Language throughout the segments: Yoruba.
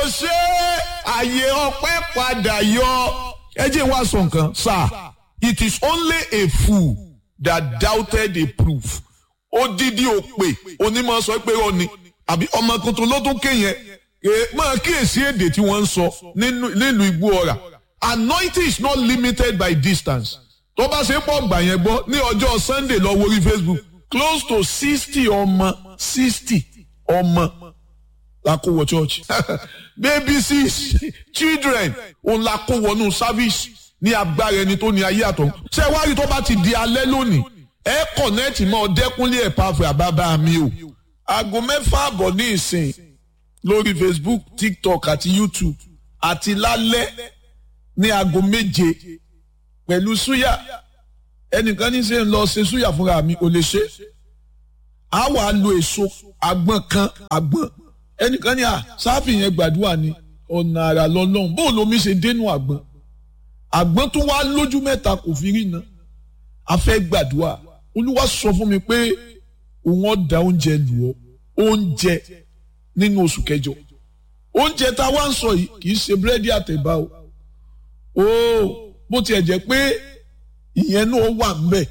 ṣe àyè ọpẹ́ padà yọ ẹ jẹ́ wá sọ nǹkan sir it is only a fool that doubted a proof odidi òpè onímọ̀ sọ pé ó ní àbí ọmọ tuntun ló tún kéyẹn máa kíyèsí èdè tí wọ́n ń sọ nílùú igbó ọ̀rà anointing is not limited by distance tó bá ṣe pọ̀ gbà yẹn gbọ́ ní ọjọ́ sunday lọ wo orí facebook close to sixty ọmọ sixty ọmọ la kó wọ church baby six children òun la kó wọnú service ní agbára ẹni tó ní ayé àtọ̀ ṣé wá rí tó bá ti di alẹ́ lónìí ẹ kọ̀nẹ́ẹ̀tì mọ́ ọdẹ́kúnlé ẹ̀ pàfẹ́ àbábá mi o aago mẹ́fà àbọ̀ ní ìsìn lórí facebook tiktok àti youtube àti lálẹ́ ní aago méje pẹ̀lú súyà ẹnìkan ní ṣe ń lọ ṣe súyà fúnra mi ò lè ṣe á wàá lo èso àgbọn kan àgbọn ẹnìkan ní à sáfì yẹn gbàdúrà ni ọ̀nà àrà lọ́lọ́run bó lomi ṣe dénú àgbọn àgbọn tó wá lójú mẹ́ta kò fi rí na a fẹ́ gbàdúrà olúwa sọ fún mi pé òun ọ̀dà oúnjẹ lù ọ́ oúnjẹ nínú oṣù kẹjọ oúnjẹ tá a wá ń sọ yìí kì í ṣe búrẹ́dì àtẹ̀bá o ooo bó tiẹ̀ jẹ́ pé ìyẹn náà wà ń bẹ̀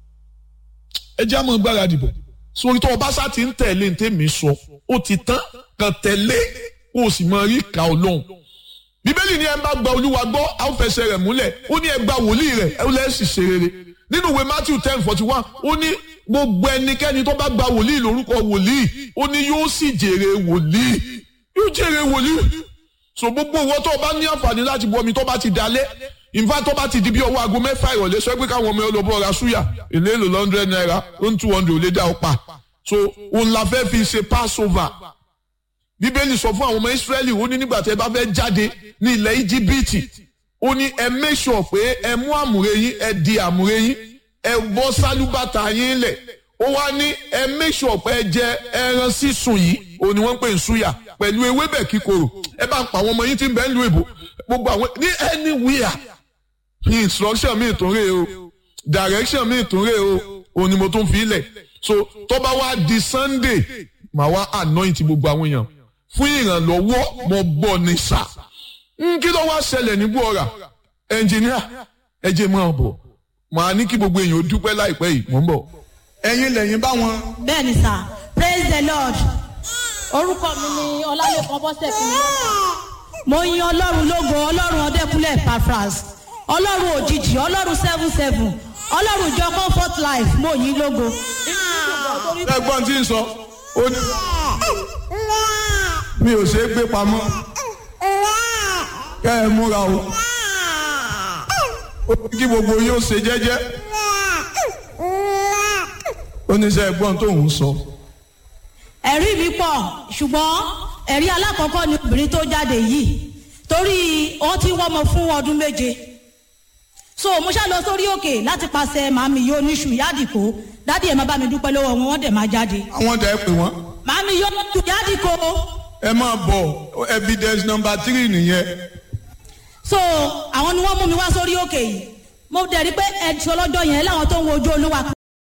ẹ jẹ́ àmọ́ gbáradì bọ̀ sórí tó o bá sá ti ń tẹ̀lé ní tèmi sọ ó ti tán kàn tẹ̀lé kó o sì máa rí ìka ọlọ́run bíbélì ni ẹ bá gba olúwa gbọ́ a ó fẹsẹ̀ rẹ̀ múlẹ̀ ó ní ẹ gba wòlíì rẹ̀ ẹ lẹ́sìn ṣe rere nínú ìwé matthew ten forty one ó ní gbogbo ẹnikẹ́ni tó bá gba wòlíì lórúkọ wòlíì ó ní yóò sì jèrè wòlíì yóò jèrè wòlíì so gbogbo owó tó o bá ní àǹfààní láti bu omi tó bá ti dalẹ̀ ìfá tó bá ti di bí ọwọ́ aago mẹ́fà ìrọ̀lẹ́ sọ pé káwọn ọmọ olóbó ra súyà èlé èlò lọ́ndrẹ́d náírà ó ń two hundred ò lè dá ọ pa so òun la fẹ́ fi ṣe passover bíbélì sọ fún àwọn ọmọ israẹli ó ní nígbà tí ẹ bá fẹ́ jáde ní ilẹ̀ íjíbítì ó ní ẹ make sure pé ẹ mú àmùrè yín ẹ di àmùrè yín ẹ bọ́ sálúbàtà yín lẹ̀ ó wá ní ẹ make sure pé ẹ jẹ ẹran sísun yìí òun ni wọ́n ń pè ń súyà pẹ̀lú ewébẹ̀ kíkorò ẹ bá ń pa àwọn ọmọ yín tí ń bẹ ń lu èbò gbogbo àwọn ní anywhere instruction mi tún rè o direction mi tún rè o òun ni mo tún fi lẹ̀ so tó bá wá di sunday màá wá anoint gbogbo àwọn èèyàn fún ìrànlọ́wọ́ mo gbọ́ ní sà kí ló wá ṣẹlẹ̀ ní buora ẹnjìníà ẹ jẹ́ máa bọ̀ màá ní kí gbogbo èèyàn ó dúpẹ́ láìpẹ́ yìí mò ń bọ̀. ẹ̀yin lẹ́yìn bá wọn. bẹ́ẹ̀ni sà praise the lord orúkọ mi ni ọlálẹ́kan bọ́sẹ̀ kìíní mo yin ọlọ́run lógo ọlọ́run ọdẹkùnlé pafras ọlọ́run òjijì ọlọ́run seven seven ọlọ́run ìjọ comfort life mo yin lógo. ẹ̀gbọ́n tí ń sọ ó ní mi ò ṣe é gbé pamọ́ kẹ́ ẹ múra o ó ní kí gbogbo yóò ṣe jẹ́jẹ́ ó ní sẹ́ ẹ̀gbọ́n tó ń sọ. ẹ̀rí mi pọ̀ ṣùgbọ́n ẹ̀rí alákọ̀ọ́kọ́ ni obìnrin tó jáde yìí torí wọ́n ti wọ́mọ fún ọdún méje so mo ṣá lọ sórí òkè láti pàṣẹ màmí yóò níṣu yádìkó dádì ẹ̀ máa bá mi dúpẹ́ lọ́wọ́ wọn wọ́n dẹ̀ máa jáde. àwọn dẹ̀ pè wọ́n. màmí yóò níṣu yádìkó. ẹ máa bọ̀ evidence number three nìyẹn. so àwọn ni wọ́n mú mi wá sórí òkè yìí mo dẹ̀ rí pé ẹ̀ṣọ́ lọ́jọ́ yẹn láwọn tó ń wo ojú olúwa